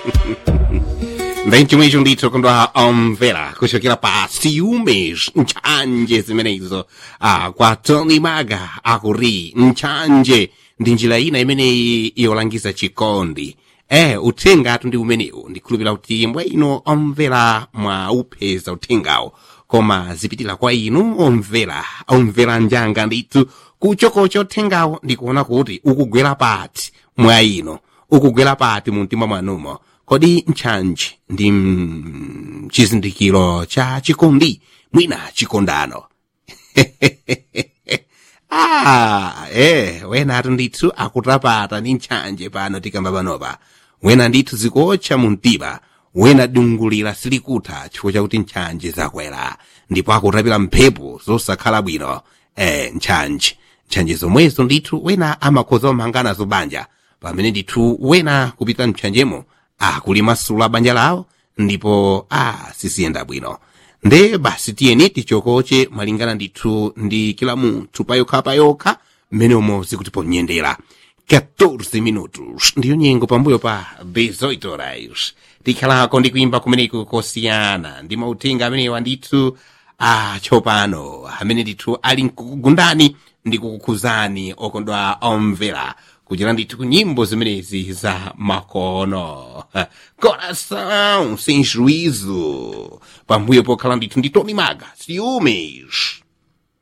ndechimwe icho ndithu kundwa omvera kuchokera pa ciúmes ntchanje zimenezo ah, kwa tony maga akuri ntchanje ndi njira ina imeneyi yolangiza chikondi eh uthengatu ndi umenewu ndikhulupira kuti mbwa ino omvera mwa upeza uthengawo koma zipitira kwa inu omvera omvera njanga ndithu kuchokocha uthengawo ndikuona kuti ukugwera pati mwa ino ukugwera pati mu mtima mwanumo kodi ntchanje ndi mm, chizindikiro cha chikondi mwina chikondano ah eh wenatu ndithu akutapata ndi ntchanje pano tikamba panopa wena ndithu zikotcha mu mtima wena dungulira silikutha chifukwa chakuti ntchanje zakwera ndipo akutapira mphepo zosakhala bwino eh ntchanje ntchanje zomwezo ndithu wena amakhoza omanganazo banja pamene ndithu wena kupita mtchanjemo akulimasula banja lawo ndipo a sisiyenda bwino nde basi tiyeni tichokoche malingana ndithu ndi kila munthu payokhapayokha mmene umo zikutiponyendera 14 minutos ndiyo nyengo pambuyo pa 18 horas tikhalako ndi kuimba kumeneku kosiyana ndi mauthenga amenewa ndithu ah tsopano amene ndithu ali mkukugundani ndi kukukhuzani okondwa omvera kuchera ndithu ku nyimbo zimenezi za makono coração sem juízo pambuyo pokhala ndithu ndi tony maga ciúmes